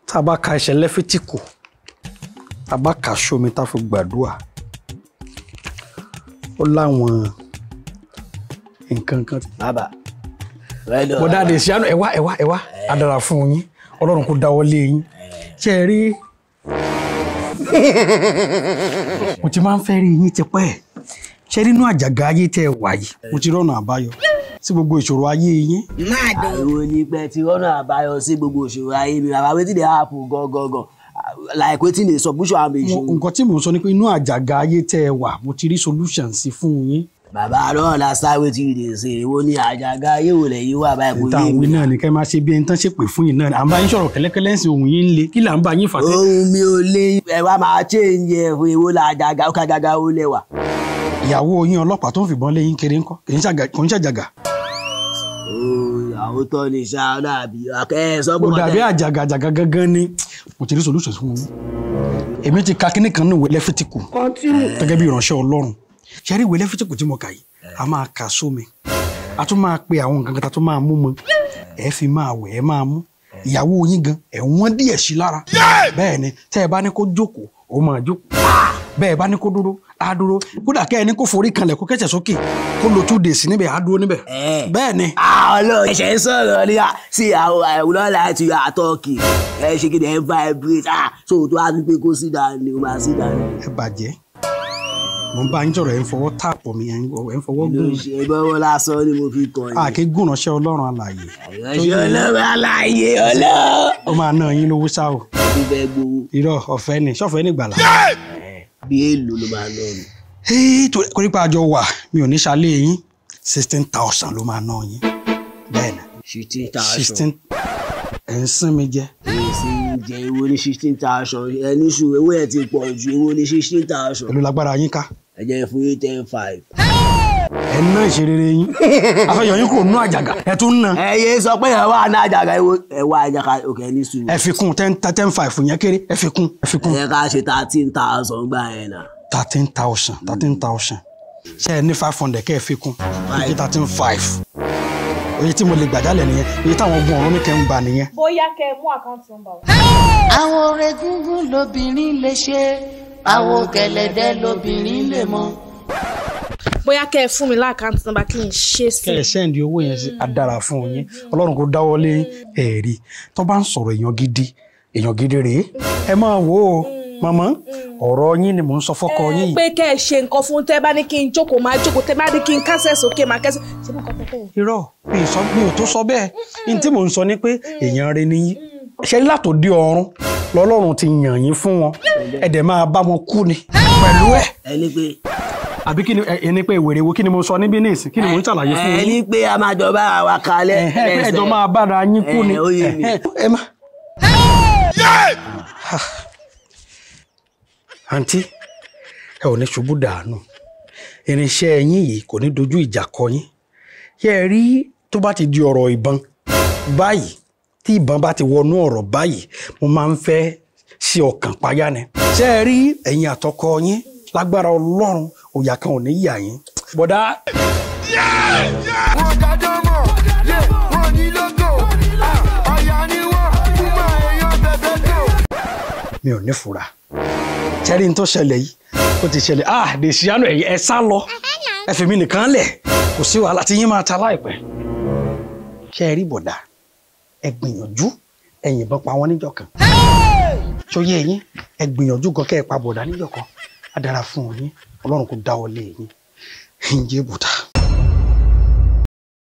tá a bá ka ẹsẹ̀ lẹ́fítíkù tá a bá kà sómi tá a fi gbàdúrà ó láwọn nǹkan kan. bàbá rẹ́dọ̀ bọ́dá àdè sí àná ẹ wá ẹ wá ẹ wá a dára fún yín ọlọ́run kò dáwọ́ lé yín ṣe é rí mo ti máa ń fẹ́ rí yín tipẹ́ ṣe rí inú àjàgà ayé tẹ́ ẹ wà yìí mo ti rọ́nà àbáyọ sí gbogbo ìṣòro ayé yín máa dùn. àìwò ni pé tí rọ́nà àbáyọ sí gbogbo òṣèré ayé mi bàbá wetin dey happen gangan like wetin dey solution am Mo- ìṣòro. nǹkan tí mò ń sọ ni pé inú àjàgà ayé tẹ́ ẹ wà mo ti rí solution sí fún yín bàbá náà la sáré wetin you dey say èwo ni àjàgà ayé wò lẹ́yìn wà báyìí kò níta yé àwọn mi. náà ni kẹ́ máa ṣe bí ẹni tán ṣe pè fún yín náà à ń bá yín sọ̀rọ̀ kẹ́lẹ́kẹ́lẹ́ ń sin òun yín ń le kí là ń bá yín fà tẹ́ ohun mi ò lè ẹ wá máa change ẹ fún èwo la àjàgà ó kájàgà ó lẹ́wà. ìyàwó yín ọlọ́pàá tó ń fìbọn lé yín kiri ńkọ́ kì í ṣàgà- kò ń ṣàjàgà àwọn tó ní ṣá dàbí akẹ́ ẹ sọ pé kò dàbí àjàgà àjàgà gangan ni mo ti rí solution fún yín èmi ti ka kíní kan ní ìwé lẹ́fítíkù gẹ́gẹ́ bí ìránṣẹ́ ọlọ́run ṣe rí ìwé lẹ́fítíkù tí mo kà yìí a máa kà sómi a tún máa pe àwọn nǹkan kan tá a tún máa mú mọ ẹ fi máa wẹ̀ ẹ máa mú ìyàwó yín gan ẹ̀ wọ́n díẹ̀ sí lára bẹ́ẹ̀ ni tẹ́ ẹ bá ní kó jókòó ó máa jókòó bẹ́ẹ̀ bá ní kó dúró á dúró kódà kẹ́ ẹ ní kó forí kanlẹ̀ kó kẹ́sẹ̀ sókè kó lo two days níbẹ̀ á dúró níbẹ̀ Ẹ̀. bẹ́ẹ̀ ni ọlọ́run ẹ̀ṣẹ̀ ń sọ̀rọ̀ ní sí àwọn àìwúlọ́ láti àtọ́kì ẹ ṣe kí ni ẹ vibrate ah so tó a tún pé kó sí dání o máa sí dání. ẹ bàjẹ́ mo ń bá yín sọ̀rọ̀ ẹ̀ ń fọwọ́ tààpọ̀ mi ẹ̀ ń fọwọ́ ló gùn ṣe bọ́wọ́ lásán ni mo fi kàn yín. àké gùn ránṣẹ́ ọlọ́run alààyè ìránṣẹ́ ọlọ́run aláàyè ọlọ́run. ó máa ná yín lówó ṣá o bí bẹ́ẹ̀ gbowó irọ́ ọ̀fẹ́ ni ṣọ́fẹ́ ní ìgbàlá. bí èèlò ló máa ná ni. Hey, torí torí pé àjọ wà mi ò ní ṣalé yín sixteen thousand ló máa ná yín bẹ́ẹ̀ ni sixteen thousand. sixteen ẹ̀ ń sín mi jẹ́ èsì jẹ ewo ní sixteen thousand ẹni sùn owó ẹ ti pọ̀ ju ewo ní sixteen thousand. pẹ̀lú lágbára yín ká ẹ jẹ́ fún yín ten five. ẹ̀ ń ná ìṣerere yín afẹ́yọ̀ yín kò nú àjàgà ẹ̀ tún ná ẹ yé sọ pé ẹ wà ní àjàgà ewo ẹ wà àjàgà òkè ní sùn. ẹ fi kún ten ten five yẹn kéré ẹ fi kún ẹ fi kún ẹ ká ṣe thirteen thousand gbà yẹn náà. thirteen thousand thirteen thousand ṣe ẹ ní five hundred kẹ́ ẹ fi kún fifty thirteen five oye tí mo lè gbàjálẹ̀ nìyẹn oye táwọn ogun ọ̀run ní kẹ́ ń gbà nìyẹn. bóyá kẹ́ ẹ mú àkáǹtì nọ́mbà wá. àwọn oore gúngún lobìnrin lè ṣe àwọn gẹ̀lẹ̀dẹ́ lobìnrin lè mọ. bóyá kẹ́ ẹ fún mi láàkáǹtì nọ́mbà kí n ṣe sí kẹ́ ẹ sẹ́ndì owó yẹn sí adára fún yín ọlọ́run kò dáwọ́ lé ẹ̀rí tó bá ń sọ̀rọ̀ èèyàn gidi èèyàn gidi rèé ẹ máa wò ó màmá ọ̀rọ̀ yín ni mò ń sọ fọ́kọ yín yìí pé kẹ́ ẹ ṣe nǹkan fún tẹ́ bá ní kí n jókòó máa jókòó tẹ́ bá ní kí n kásẹ̀ sókè máa kẹ́sẹ̀ ṣé mo kọ́ tẹ́ fẹ́ yẹn. irọ́ mi ì sọ mi ò tó sọ bẹ́ẹ̀ ní tí mò ń sọ ni pé èèyàn rẹ nìyí ṣe látòdì ọ̀run lọ́lọ́run ti yàn yín fún wọn ẹ dẹ̀ máa bá wọn kú ni pẹ̀lú ẹ̀ ẹni pé àbí kí ni ẹni pé ìwèrè wo kí ni mo sọ níbí ní ìsìn kí ni mò ń ṣàlàyé fún yín ẹni pé a máa jọba àwa kalẹ̀. ẹ̀hẹ́ pé ẹjọ́ máa bára yín kú ni Ẹ̀, ó yé mi. ẹ̀hẹ́, ẹ má. àǹtí ẹ ò ní ṣubú dànù irinṣẹ́ yín yìí kò ní dojú ìjà kọ yín yẹ ẹ rí tó bá ti di ọ̀rọ̀ ìbọn báyìí tí ìbọn bá ti wọnú ọ̀rọ̀ báyìí mo máa ń fẹ́ sí ọkàn payá ni ṣé ẹ rí ẹ̀yin àtọkọ yín lágbára ọlọ́run òyà kan ò ní yà yín bọ̀dá wọn dájọ́ mọ̀ yé wọn ní lógo ọ̀yà ni wọ́n fún mọ́ èèyàn bẹ̀bẹ̀ tó. mi ò ní fura ṣẹ́rí n tó ṣẹlẹ̀ yìí ó ti ṣẹlẹ̀ ah dèṣíánù ẹ̀yẹ ẹ sá lọ ẹ fi mi nìkan lẹ̀ kò sí wàhálà tí yín máa ta láìpẹ́ ṣe rí bọ̀dà ẹ gbìyànjú ẹ yìnbọn pa wọn níjọ́ kan ṣóyè yín ẹ gbìyànjú gan kẹ́ ẹ pa bọ̀dà níjọ́ kan á dára fún yín ọlọ́run kò dáwọ́ lé yín ǹjẹ́ bọ̀dà.